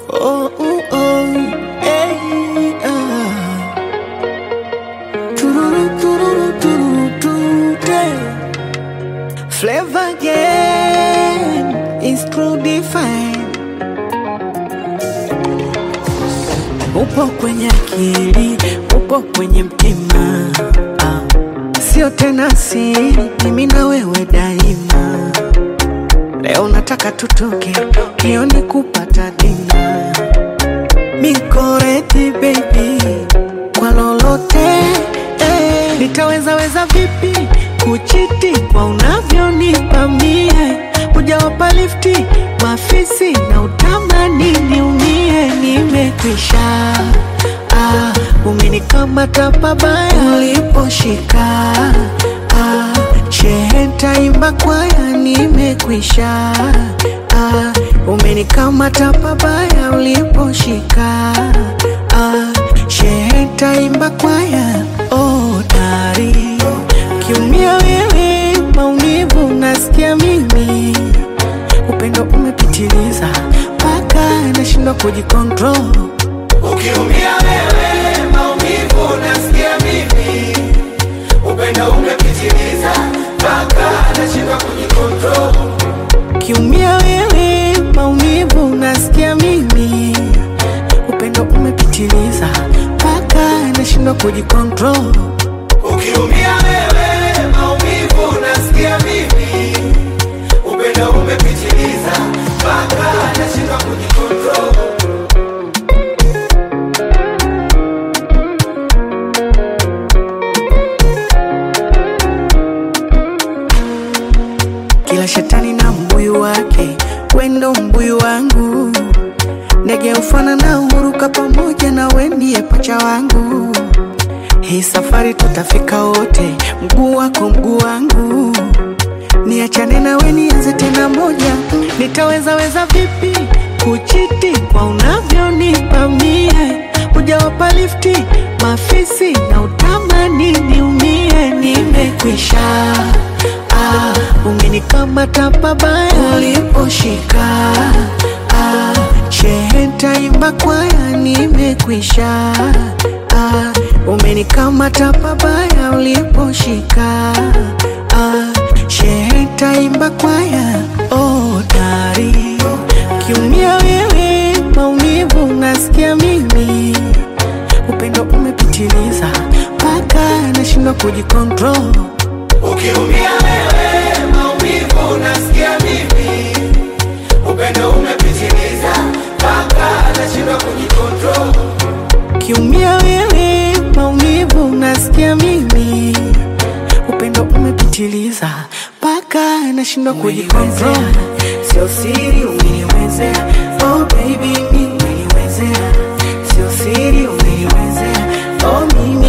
Oh, oh, oh, hey, ah. Tururu, tururu, tururu, tururu, Flavor again is true define. Upo kwenye akili, upo kwenye mtima, ah. sio tena siri, mimi na wewe daima. Leo nataka tutoke, kioni kupata dina. Niko ready baby, kwa lolote eh. Nitaweza weza vipi kuchiti kwa unavyonipa mie, hujawapa lifti mafisi na utamani niumie, nimekwisha ah, umenikamata pabaya uliposhika ah, shehe ntaimba kwaya, nimekwisha ah, umenikamata pabaya uliposhika ah, shehe ntaimba kwaya oh, dari kiumia wewe maumivu nasikia mimi upendo umepitiliza mpaka nashindwa kujikontrol Ukiumia wewe maumivu nasikia mimi, upendo umepitiliza mpaka nashindwa kujikontrol. kiumia wewe maumivu nasikia mimi upendo umepitiliza mpaka nashindwa kujikontrol Ukiumia wewe maumivu nasikia mimi, upendo umepitiliza mpaka nashindwa kujikontrol. Kila shetani na mbuyu wake, wendo mbuyu wangu, ndege ufana na huruka pamoja na wendiye pacha wangu. Hii safari tutafika wote, mguu wako mguu wangu, niachane na we nianze tena moja. Nitaweza weza vipi kuchiti kwa unavyonipa mie, hujawapa lifti mafisi na utamani niumie, nimekwisha ah, umenikamata pabaya uliposhika ah, shehe ntaimba kwaya, nimekwisha ah, umenikamata pabaya uliposhika ah, shehe ntaimba kwaya oh, dari kiumia wewe maumivu nasikia mimi upendo umepitiliza mpaka nashindwa kujikontrol Ukiumia wewe maumivu nasikia mimi, upendo umepitiliza mpaka nashindwa kujikontrol. kiumia wewe maumivu nasikia mimi upendo umepitiliza mpaka nashindwa kujikontrol sio siri umeniwezea oh baby mi umeniwezea sio siri umeniwezea oh mimi